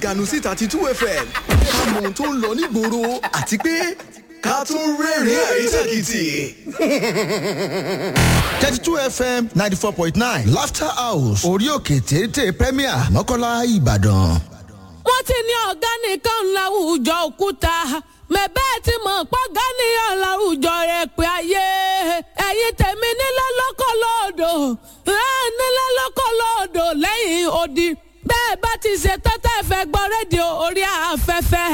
ganu sí thirty two fm ká mọ ohun tó ń lọ nígboro àti pé ká tún rẹ́rìn-ín àrísàkìtì. thirty two fm ninety four point nine laughter house orí òkè téńté premier mọ́kànlá ìbàdàn. wọ́n ti ní ọ̀gá nìkan láwùjọ òkúta mẹ́bẹ́ ti mọ̀ pọ́gá nìyàn láwùjọ rẹ̀ pé ayé ẹ̀yin tèmi nílẹ̀ lọ́kọ̀ lóòdò nílẹ̀ lọ́kọ̀ lóòdò lẹ́yìn odi bẹ́ẹ̀ bá ti ṣe tọ́tẹ́ fẹ́ gbọ́ rédíò orí ààfin.